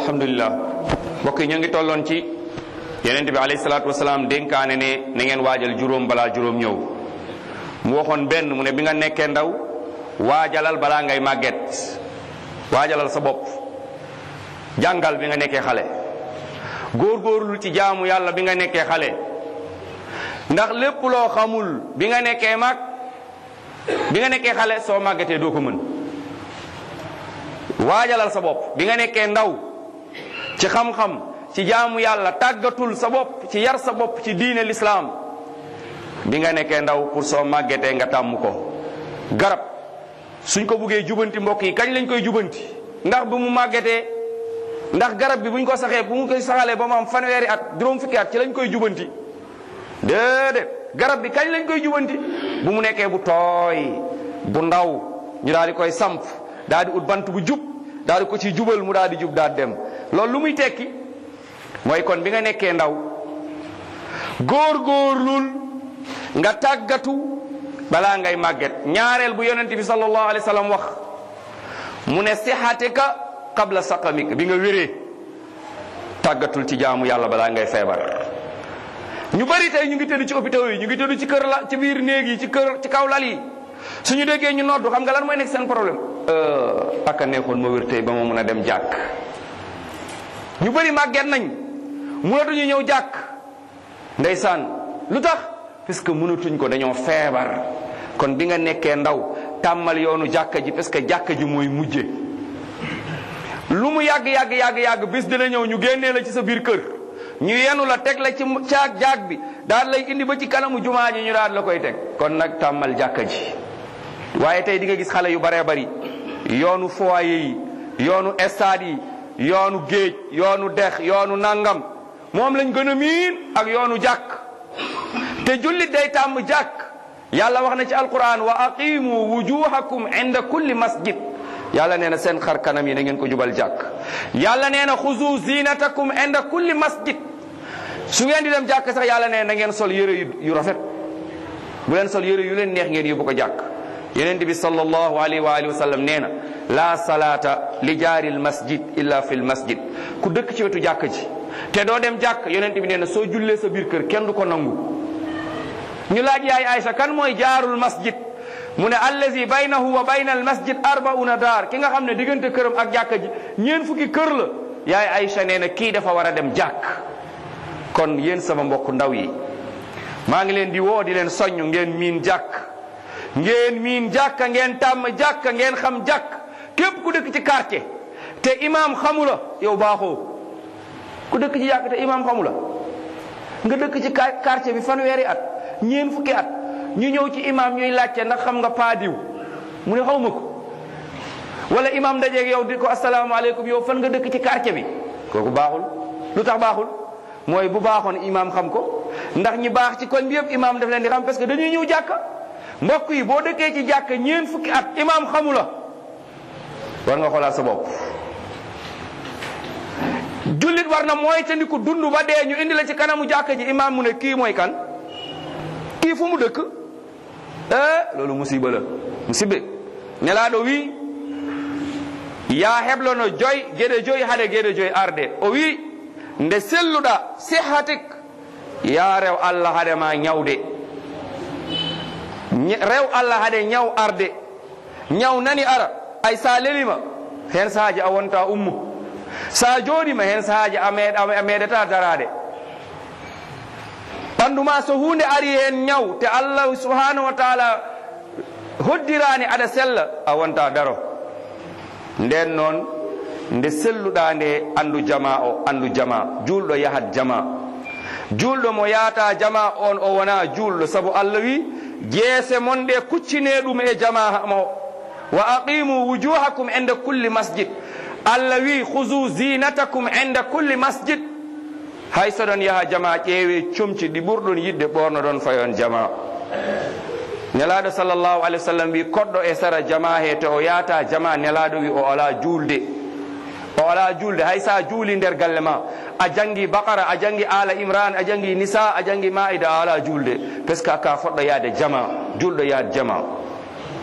alhamdulilah mbokk yi ñu ngi tolloon ci yeneen bi alayhi salaatu wasalaam dénkaane ne na ngeen waajal juróom balaa juróom ñëw mu waxoon benn mu ne bi nga nekkee ndaw waajalal balaa ngay màgget waajalal sa bopp jàngal bi nga nekkee xale góorgóorlu ci jaamu yàlla bi nga nekkee xale ndax lépp loo xamul bi nga nekkee mag bi nga nekkee xale soo màggetee doo ko mën waajalal sa bopp bi nga nekkee ndaw ci xam-xam ci jaamu yàlla tàggatul sa bopp ci yar sa bopp ci diine lislaam bi nga nekkee ndaw pour soo màggetee nga tàmm ko garab suñ ko buggee jubanti mbokk yi kañ lañ koy jubanti ndax bu mu màggetee ndax garab bi buñ ko saxee bu mu koy saxalee ba mu am fanweeri at juróom fukki at ci lañ koy jubanti déedéet garab bi kañ lañ koy jubanti bu mu nekkee bu tooy bu ndaw ñu daal di koy samp daal di ut bant bu jub daal di ko ci jubal mu daal di jub daal dem loolu lu muy tekki mooy kon bi nga nekkee ndaw góor-góorlul nga tàggatu balaa ngay màgget ñaareel bu yonent bi sallallahu alayhi wa sallam wax mu ne sixatika qabla saqamik bi nga wéree tàggatul ci jaamu yàlla balaa ngay feebar ñu bari tey ñu ngi tëdd ci hôpitaux yi ñu ngi tëdd ci kër la ci biir néeg yi ci kër ci kaw lal yi suñu déggee ñu noddu xam nga lan mooy nekk seen problème ak a neexoon ma wér tey ba ma mun a dem jàkk ñu bari màgget nañ mënatuñu ñëw jàkk ndeysaan lu tax parce que mënatuñ ko dañoo feebar kon bi nga nekkee ndaw tàmmal yoonu jàkka ji parce que jàkka ji mooy mujje lu mu yàgg yàgg yàgg yàgg bis dina ñëw ñu génnee la ci sa biir kër ñu yenu la teg la ci caag jaag bi daal lay indi ba ci kanamu jumaa ji ñu daal la koy teg kon nag tàmmal jàkka ji waaye tey di nga gis xale yu baree bari yoonu foyer yi yoonu stade yi yoonu géej yoonu dex yoonu nangam moom lañ gën a miin ak yoonu jàkk te jullit day tàmm jàkk yàlla wax na ci alquran wa aqimu wujuhakum inda kulli masjid yàlla nee na seen xar kanam yi na ngeen ko jubal jàkk yàlla nee na xuzu zinatakum inda kulli masjid su ngeen di dem jàkk sax yàlla nee na ngeen sol yére yu rafet bu leen sol yére yu leen neex ngeen yóbbu ko jàkk yonent bi sallallahu alayhi wa alihi wa sallam nee na la salaata li jaaril masjid illa fil masjid ku dëkk ci wetu jàkk ji te doo dem jàkk yonent bi nee na soo jullee sa biir kër kenn du ko nangu ñu laaj yaay Aysa kan mooy jaarul masjid mu ne allazi baynahu wa bayna al masjid arbauna daar ki nga xam ne diggante këram ak jàkka ji ñeen fukki kër la yaay Aysa nee na kii dafa war a dem jàkk kon yéen sama mbokk ndaw yi maa ngi leen di woo di leen soññ ngeen miin jàkk ngeen miin jàkka ngeen tàmm jàkka ngeen xam jàkk képp ku dëkk ci quartier te imaam xamula yow baaxoo ku dëkk ci jàkk te imaam xamula nga dëkk ci quartier bi fanweeri at ñeen fukki at ñu ñëw ci imaam ñuy laajte ndax xam nga paadiw mu ne xaw ma ko wala imaam dajeeg yow di ko asalaamaaleykum yow fan nga dëkk ci quartier bi kooku baaxul lu tax baaxul mooy bu baaxoon imaam xam ko ndax ñi baax ci koñ bi yëpp imaam daf leen di xam parce que dañuy ñëw jàkka mbokk yi boo dëkkee ci jàkka ñeen fukki at imaam xamu la war nga xoolaat sa bopp jullit war na mooy te ni ko dund ba dee ñu indi la ci kanamu jàkka ji imaam mu ne kii mooy kan kii fu mu dëkk eh loolu musiba la musibe nelaaɗo wi ya heblono joy geɗe joyi haade geɗe joyi arde o wi nde selluɗa sihatik ya rew allah haade ma ñawde rew allah haade ñaw arde ñaw nani ara ay sa lelima hen sahaji a wonta ummu sa joɗima hen sahaji a meeɗata darade ɓandu ma so hunde ari hen ñaw te allah subhanahu wa taala hoddirani aɗa sella a wonta daro nden noon nde selluɗa nde andu jama o andu jama julɗo yahat jama julɗo mo yahata jama on o wona julɗo saabu allah wi jeese mon ɗe kuccine ɗum e jama mo wa aqimu wujuhakum inde kulli masjid allah wi huzu zinatakum inde kulli masjid hay soɗon yaha jama ƴeewe comci ɗi ɓurɗon yidde ɓorno ɗon fayon jama nelaɗo sallllahu alih w sallam wi koɗɗo e sara jama he to o yahata jama nelaɗo wi o ala julde o ala julde hay sa juuli nder galle ma a jangi bakara a jangi ala imran a jangi nisa a jangi maida a ala julde par ce que ka foɗɗo yaade jama julɗo yaade jama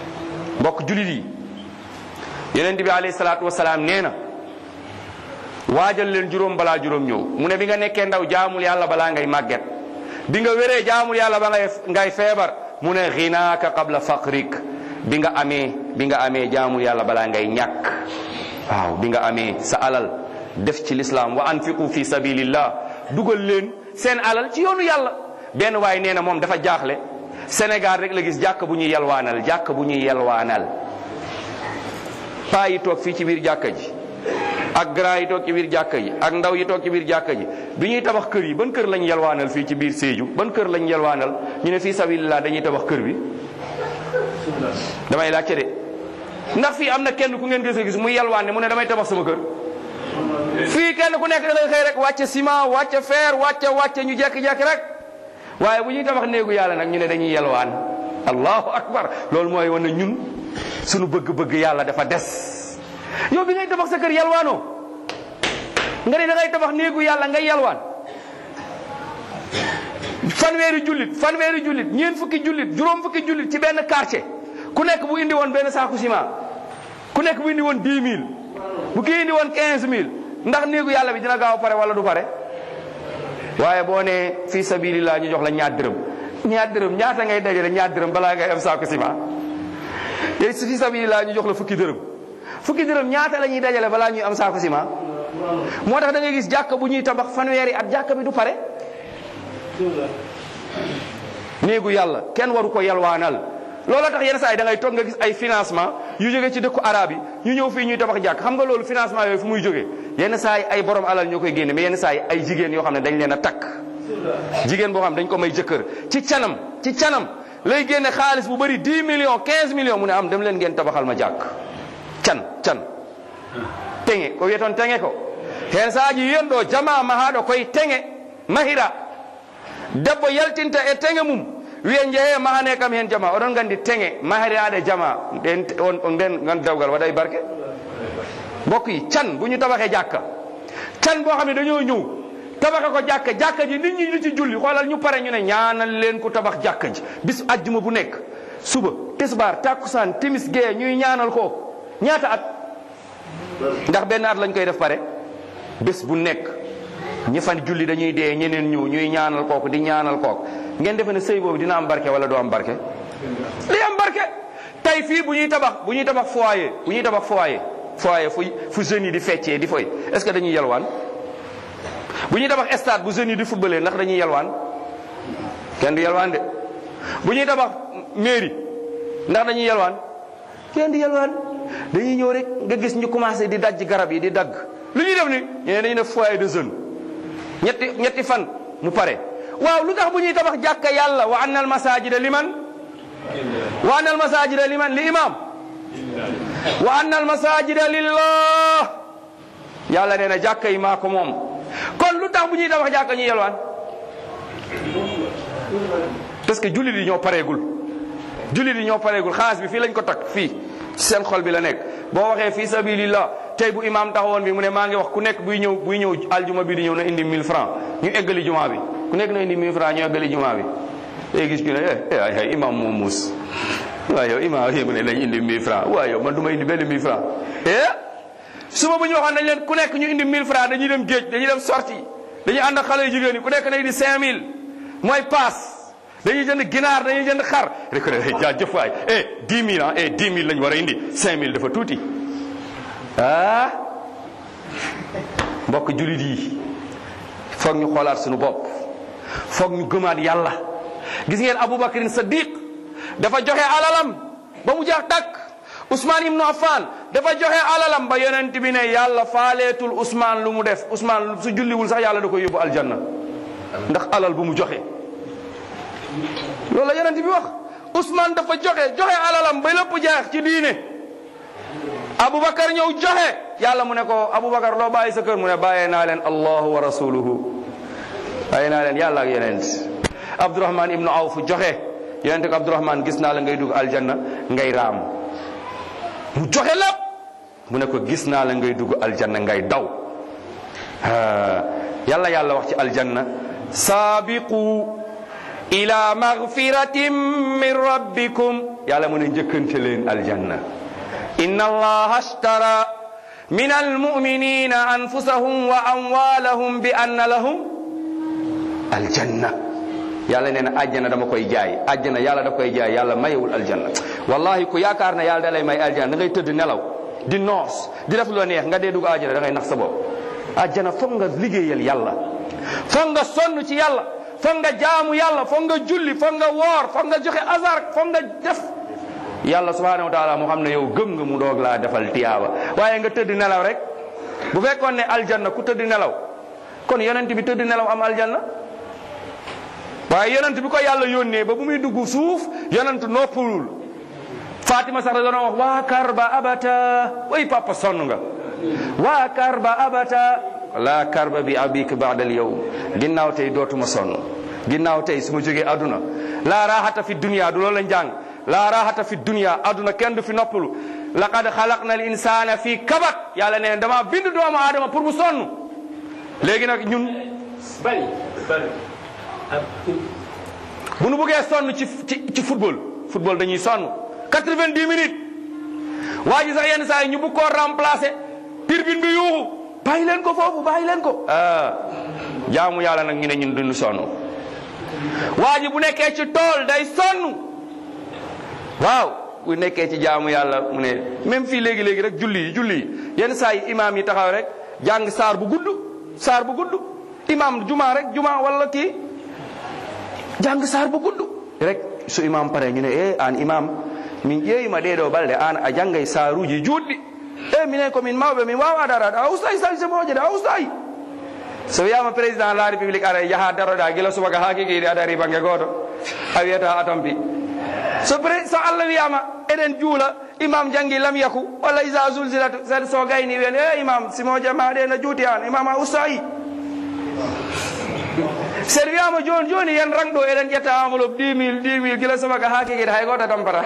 mbokk julit yi yonent bi alayhi salatu wassalam nena waajal leen juróom balaa juróom ñëw mu ne bi nga nekkee ndaw jaamul yàlla balaa ngay màgget bi nga wéree jaamul yàlla ba ngay ngay feebar mu ne xinaaka qabla faqrik bi nga amee bi nga amee jaamul yàlla balaa ngay ñàkk waaw bi nga amee sa alal def ci lislaam wa anfiqu fi sabilillah dugal leen seen alal ci yoonu yàlla benn waay nee na moom dafa jaaxle Sénégal rek la gis jàkk bu ñuy yelwaanal jàkk bu ñuy yelwaanal paa yi toog fii ci biir jàkka ji ak grand yi toog ci biir jàkka ji ak ndaw yi toog ci biir jàkka ji bi ñuy tabax kër yi ban kër lañ yelwaanal fii ci biir Sédhiou ban kër lañ yelwaanal ñu ne fii sabilillah dañuy tabax kër bi damay laajte de ndax fii am na kenn ku ngeen gis gis muy yelwaan ne mu ne damay tabax sama kër fii kenn ku nekk da ngay xëy rek wàcce ciment wàcce fer wàcce wàcce ñu jekki-jekki rek waaye bu ñuy tabax néegu yàlla nag ñu ne dañuy yelwaan allahu akbar loolu mooy wane ñun suñu bëgg-bëgg yàlla dafa des yow bi ngay tabax sa kër yelwaanoo nga ne da ngay tabax néegu yàlla ngay yelwaan fanweeri jullit fanweeri jullit ñeent fukki jullit juróom fukki jullit ci benn quartier ku nekk bu indi woon benn saaku ciment ku nekk bu indi woon 10 000 bu kii indi woon 15 000 ndax néegu yàlla bi dina gaaw pare wala du pare waaye boo nee fii sabilillah ñu jox la ñaar dërëm ñaar dërëm ñaata ngay dajale ñaar dërëm balaa ngay am saaku ciment yooyu fii sabilillah ñu jox la fukki dërëm fukki dërëm ñaata la ñuy dajale balaa ñuy am saaku ciment moo tax da ngay gis jàkka bu ñuy tabax fanweeri at jàkka bi du pare néegu yàlla kenn waru ko yalwaanal looloo tax yenn saa yi da ngay toog nga gis ay financement yu jóge ci dëkku arab yi ñu ñëw fii ñuy tabax jàkk xam nga loolu financement yooyu fu muy jógee yenn saa yi ay borom alal ñoo koy génne mais yenn saa yi ay jigéen yoo xam ne dañ leen a takk jigéen boo xam ne dañ ko may jëkkër ci canam ci canam lay génne xaalis bu bëri 10 millions 15 millions mu ne am dem leen ngeen tabaxal ma jàkk can can teŋe ko wiyetoon teŋe ko hen saaji yiyen ɗo jama mahaɗo koye teŋe mahira debbo yaltinta e teŋe mum wiye jeehe mahane kam hen jama oɗon gandi teŋe mahiraɗe jama ɗen on nden gandawgal waɗay barke mbokk yi can bu ñu tabaxee jàkka can boo xam ne dañoo ñëw tabaxe ko jàkka jàkka ji nit ñi di ci julli xoolal ñu pare ñu ne ñaanal leen ku tabax jàkka ji bis ajjuma bu nekk suba tisbaar takkusaan timis gee ñuy ñaanal ko ñaata at ndax benn at lañ koy def pare bés bu nekk ñi fan julli dañuy dee ñeneen ñëw ñuy ñaanal kooku di ñaanal kooku ngeen defe ne sëy boobu dina am barke wala doo am barke li am barke tey fii bu ñuy tabax bu ñuy tabax foyer bu ñuy tabax foyer foyer fu fu jeunes yi di feccee di foy est-ce que dañuy yalwaan bu ñuy tabax stade bu jeunes yi di footballé ndax dañuy yalwaan kenn du yalwaan de bu ñuy tabax mairie ndax dañuy yalwaan kenn di yalwaan dañuy ñëw rek nga gis ñu commencé di dajj garab yi di dagg lu ñuy def ni ñene dañuy def foyer de jeunes ñetti ñetti fan mu pare waaw lu tax bu ñuy tabax jàkka yàlla wa anna al masajida liman wa anna al masajida liman li imam wa anna al masajida lillah yàlla nee na jàkka yi maa ko moom kon lu tax bu ñuy tabax jàkka ñuy yalwaan parce que jullit yi ñoo pareegul jullit yi ñoo pareegul xaalis bi fii lañ ko takk fii ci seen xol bi la nekk boo waxee fii sabilillah tey bu imam taxawoon bi mu ne maa ngi wax ku nekk buy ñëw buy ñëw aljuma bi di ñëw na indi 1000 francs ñu eggali juma bi ku nekk na indi 1000 francs ñu eggali juma bi day gis ku ne eh ay ay imam moom muus waaye yow imam yi mu ne nañ indi 1000 francs waaye yow man du ma indi benn 1000 francs eh suba bu ñu waxoon nañ leen ku nekk ñu indi 1000 francs dañuy dem géej dañuy dem sortie dañuy ànd ak xale yu jigéen yi ku nekk na indi 5000 mooy paas dañuy jënd ginaar dañuy jënd xar rek ne jaajëf waay eh 10 000 ah eh 10 000 lañ war a indi 5000 dafa tuuti ah mbokk julit yi foog ñu xoolaat suñu bopp foog ñu gëmaat yàlla gis ngeen Aboubacarin Saddiq dafa joxe alalam ba mu jeex tàkk Ousmane Ibnu Affan dafa joxe alalam ba yonent bi ne yàlla faaleetul Ousmane lu mu def Ousmane su julliwul sax yàlla da koy yóbbu aljanna ndax alal bu mu joxe loolu la yonent bi wax Ousmane dafa joxe joxe alalam ba lépp jeex ci diine Aboubacar ñëw joxe yàlla mu ne ko Aboubacar loo bàyyi sa kër mu ne bàyyee naa leen allahu wa rasuluhu bàyyee naa leen yàlla ak yonent Abdourahman ibnu Awf joxe yonent ko Abdourahman gis naa la ngay dugg aljanna ngay raam mu joxe lépp mu ne ko gis naa la ngay dugg aljanna ngay daw yàlla yàlla wax ci aljanna saabiqu ila magfiratin min rabbikum yàlla mu ne njëkkante leen aljanna inna allaha ashtara min almuminina anfusahum wa amwalahum bi anna lahum aljanna yàlla nee na àjjana dama koy jaay àjjana yàlla da koy jaay yàlla mayewul aljanna wallahi ku yaakaar ne yàlla da lay may aljanna da ngay tëdd nelaw di noos di def lu la neex nga dee dugg àjjana da ngay nax sa bopp àjjana foog nga liggéeyal yàlla foog nga sonn ci yàlla foog nga jaamu yàlla foog nga julli foog nga woor foog nga joxe azar foog nga def yàlla subhanahu wa taala mu xam ne yow gëm nga mu doog laa defal tiyaaba waaye nga tëdd nelaw rek bu fekkoon ne aljanna ku tëdd nelaw kon yonent bi tëdd nelaw am aljanna waaye yonent bi ko yàlla yónnee ba bu muy dugg suuf yonent noppalul Fatima sax da doon wax waa karba abata way papa sonn nga waa karba abata la karba bi abik baadal yow ginnaaw tey dootuma sonn ginnaaw tey su ma jógee aduna la raxata fi dunia du loolu la njàng la raxata fi dunia aduna kenn du fi noppalu laqad xalaqna al insana fi kabat yàlla nee dama bind doomu aadama pour mu sonn léegi nag ñun bari bari bu nu bëggee sonn ci ci ci football football dañuy sonn 90 minutes waa ji sax yenn saa yi ñu bëgg koo remplacer turbine bi yuuxu bàyyi leen ko foofu bàyyi leen ko. ah jaamu yàlla nag ñu ne ñun duñu sonn waa ji bu nekkee ci tool day sonn waaw bu nekkee ci jaamu yàlla mu ne même fii léegi léegi rek julli yi julli yi yenn saa yi imaam yi taxaw rek jàng saar bu gudd saar bu gudd imaam juma rek juma wala kii. jàng saar bu gudd rek so imam pare ñu ne e an imam min ƴeewima ɗeɗo balɗe an a janggay saaruji juɗɗi e minen komin mawɓe min wawa darade a ustayi salse moje de a ustayi so wiyama président de la république ara jaaha daroɗa guila subaka ha kikiɗi a dari banggue goto a wiyata a tampi so pré so allah wiyama eɗen juula imam janggi lam yaku walla isa zulzilat sed so gayni wiyen e imam simoje maɗe no juuti an imam a ustayi sen wiyama joni joni yen rang ɗo eɗen ƴetta enveloppe 10 mille 10 mille guila subaka ha kikiɗe hay goto tampata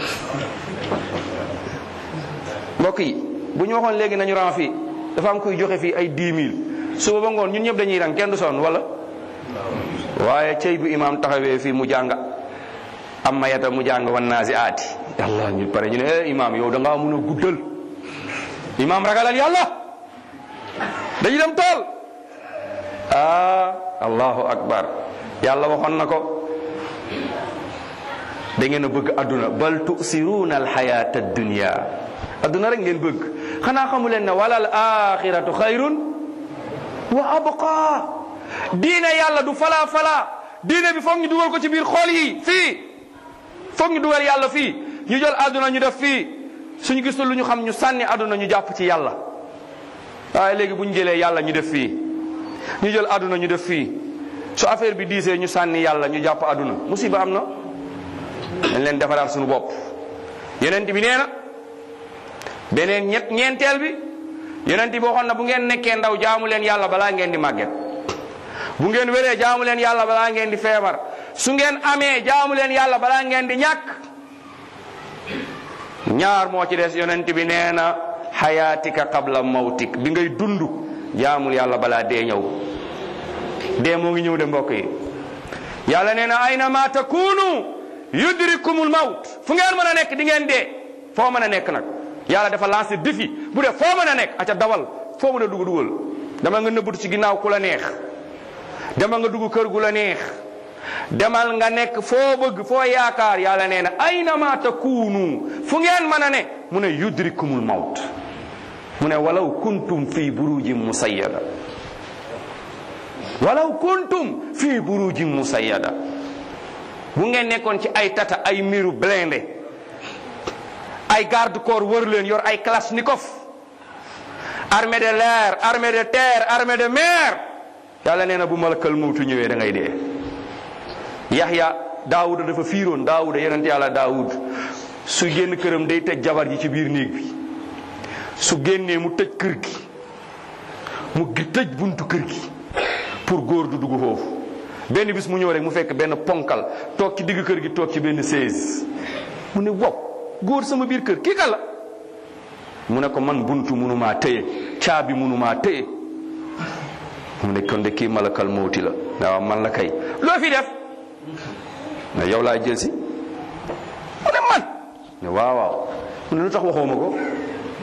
mbokk yi bu ñu waxoon léegi nañu ran fii dafa am kuy joxe fii ay 10 mille suba ba ngoon ñun ñëpp dañuy rang kenn du sonn wala waaye cey bu imam taxawee fii mu jàng am ma yata mu jàng wan naa si aati yàlla ñu pare ñu ne eh imam yow da ngaa mun a guddal imam ragalal yàlla dañu dem tool ah allahu akbar yàlla waxoon na ko da ngeen a bëgg adduna bal tusiruuna alxayata addunia adduna rek ngeen bëgg xanaa xamu leen ne wala al axiratu xayrun wa abqa diine yàlla du falaa falaa diine bi foog ñu dugal ko ci biir xool yi fii foog ñu dugal yàlla fii ñu jël adduna ñu def fii suñu gisul lu ñu xam ñu sànni adduna ñu jàpp ci yàlla waaye léegi bu ñu jëlee yàlla ñu def fii ñu jël adduna ñu def fii su affaire bi diisee ñu sànni yàlla ñu jàpp adduna musiba am na dañ leen defaraat suñu bopp yonent bi nee na beneen ñett ñeenteel bi yonent bi waxoon na bu ngeen nekkee ndaw jaamu leen yàlla balaa ngeen di màgget bu ngeen wéree jaamu leen yàlla balaa ngeen di feebar su ngeen amee jaamu leen yàlla balaa ngeen di ñàkk ñaar moo ci des yonent bi nee na xayaatika qabla mawtik bi ngay dund jaamul yàlla balaa dee ñëw dee moo ngi ñëw de mbokk yi yàlla nee na ayna ma takunu yudrikumul mawt fu ngeen mën a nekk di ngeen dee foo mën a nekk nag yàlla dafa lancé défi bu dee foo mën a nekk aca dawal foo mën a dugg dugal dama nga nëbbatu ci ginnaaw ku la neex dama nga dugg kër gu la neex demal nga nekk foo bëgg foo yaakaar yàlla nee na ayna ma takunu fu ngeen mën a ne mu ne yudrikumul mawt mu ne walaw kuntum fi burujin musayyada walaw kuntum fi burujin musayyada bu ngeen nekkoon ci ay tata ay miru blindé ay garde corps wër leen yor ay kalachnikov armée de l'air armée de terre armée de mer yàlla nee na bu malakal mawtu ñëwee da ngay dee yaxya daawuda dafa fiiroon daawuda yonent yàlla daawud su génn këram day tëj jabar ji ci biir néeg bi su génnee mu tëj kër gi mu tëj buntu kër gi pour góor du dugg foofu benn bis mu ñëw rek mu fekk benn ponkal toog ci digg kër gi toog ci benn seize mu ne wow góor sama biir kër kii kan la mu ne ko man buntu munumaa téye caabi munumaa téye mu ne kon de kii malakal mawti la waaw man la kay loo fi def ne yow laa jël si mu ne man ne waaw waaw mu ne lu tax waxoo ma ko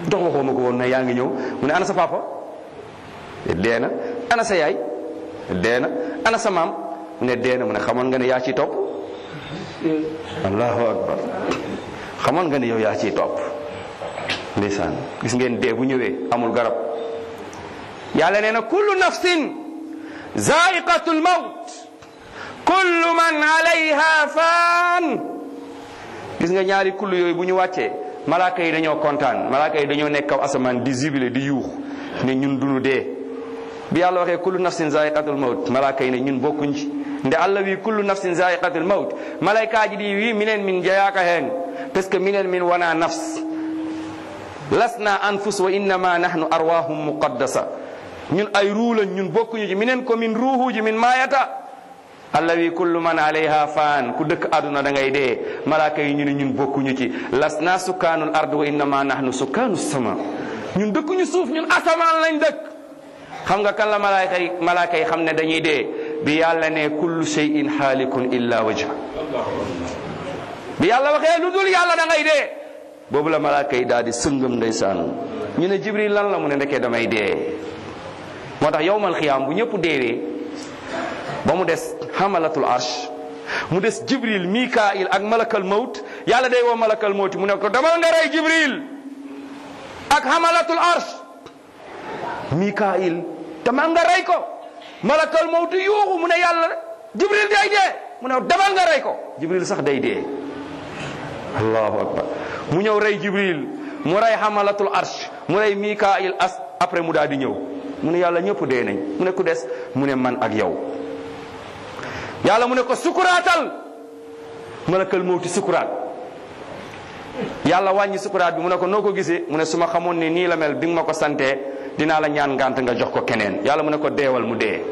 dox waxoo ma ko woon ne yaa ngi ñëw mu ne ana sa papa dee na ana sa yaay dee na ana sa maam mu ne dee na mu ne xamoon nga ne yaa ciy topp allahu akbar xamoon nga ne yow yaa ciy topp ndeysaan gis ngeen dee bu ñëwee amul garab yàlla nee na kullu nafsin zaiqatul mawt kullu man alayha faan gis nga ñaari kullu yooyu bu ñu wàccee malaaka yi dañoo kontaan malaaka yi dañoo nekk kaw asamaan di jubile di yuux ne ñun duñu dee bi yàlla waxee kullu nafsin zaiqatul mawt malaaka yi ne ñun bokkuñ ci nde allah wi kullu nafsin zaiqatul mawt malaykaaji ɗi wi minen min jeyaka hen parce que minen min wona nafs lasna anfus wa innama nahnu arwahum muqaddasa ñun ay ruulan ñun bokkuñu ci minen ko min ruuhuji min mayata allah wi kullu man alayha fan ku dëkk aduna da ngay dee malaka yi ñu ne ñun bokkuñu ci lasna sukkanul ard wa innama nahnu sukkanu sama ñun dëkkuñu suuf ñun asamaan lañ dëkk xam nga kan la malaaka yi malaaka yi xam ne dañuy dee bi yàlla ne kullu shay'in xaalikun illa wajha bi yàlla waxee lu dul yàlla da ngay dee boobu la malaaka yi daal di sëngëm ndeysaan ñu ne jibril lan la mu ne ndekee damay dee moo tax yowmal xiyaam bu ñëpp deewee ba mu des xamalatul arsh mu des jibril mikail ak malakal mawt yàlla day woo malakal mawt mu ne ko demal nga rey jibril ak xamalatul arsh mikail demal nga rey ko malakal mawt yuuxu mu ne yàlla jibril day dee mu ne demal nga rey ko jibril sax day dee allahu akbar mu ñëw rey jibril mu rey xamalatul arsh mu rey mikail as après mu daal di ñëw mu ne yàlla ñëpp dee nañ mu ne ku des mu ne man ak yow yàlla mu ne ko sukuraatal malakal mawti sukuraat yàlla wàññi sukuraat bi mu ne ko noo ko gisee mu ne su ma xamoon ne nii la mel bi nga ma ko santee dinaa la ñaan ngànt nga jox ko keneen yàlla mu ne ko deewal mu dee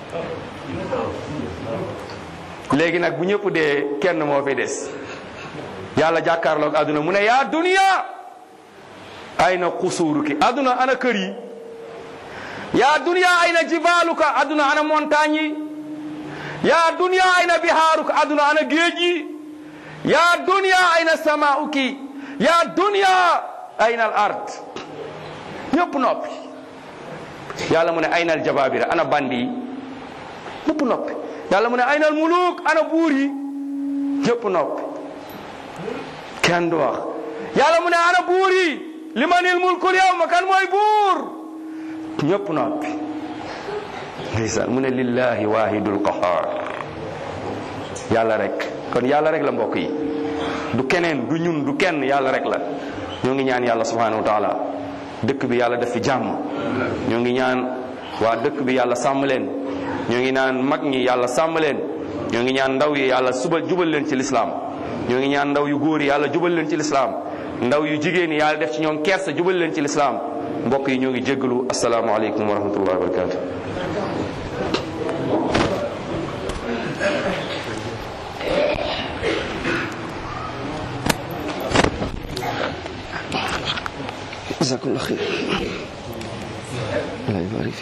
léegi nag bu ñëpp dee kenn moo fi des yàlla jàkkaarloog aduna mu ne yaa duniya ayna xusuuruki aduna ana kër yi yaa duniya ayna jibaaluka aduna ana montagne yi yaa duniya ayna bihaaruka aduna ana géej yi yaa duniya ayna samaauki yaa duniya ayna al ard ñëpp noppi yàlla mu ne ayna al jababira ana bandi yi ñëpp noppi yàlla mu ne ayna al muluk ana buur yi ñëpp noppi kenn du wax yàlla mu ne ana buur yi limanil mulkul yawma kan mooy buur ñëpp noppi ndeysaan mu ne lillahi wahidul qahar yàlla rek kon yàlla rek la mbokk yi du keneen du ñun du kenn yàlla rek la ñoo ngi ñaan yàlla subhanahu wa taala dëkk bi yàlla def fi jàmm ñoo ngi ñaan waa dëkk bi yàlla sàmm leen ñoo ngi ñaan mag ñi yàlla sàmm leen ñoo ngi ñaan ndaw yi yàlla suba jubal leen ci lislaam ñoo ngi ñaan ndaw yu góor yi yàlla jubal leen ci lislaam ndaw yu jigéen yi yàlla def ci ñoom kersa jubal leen ci lislaam mbokk yi ñoo ngi jéggalu asalaamaaleykum wa rahmatullahi wa barakatu jazakallah xeyr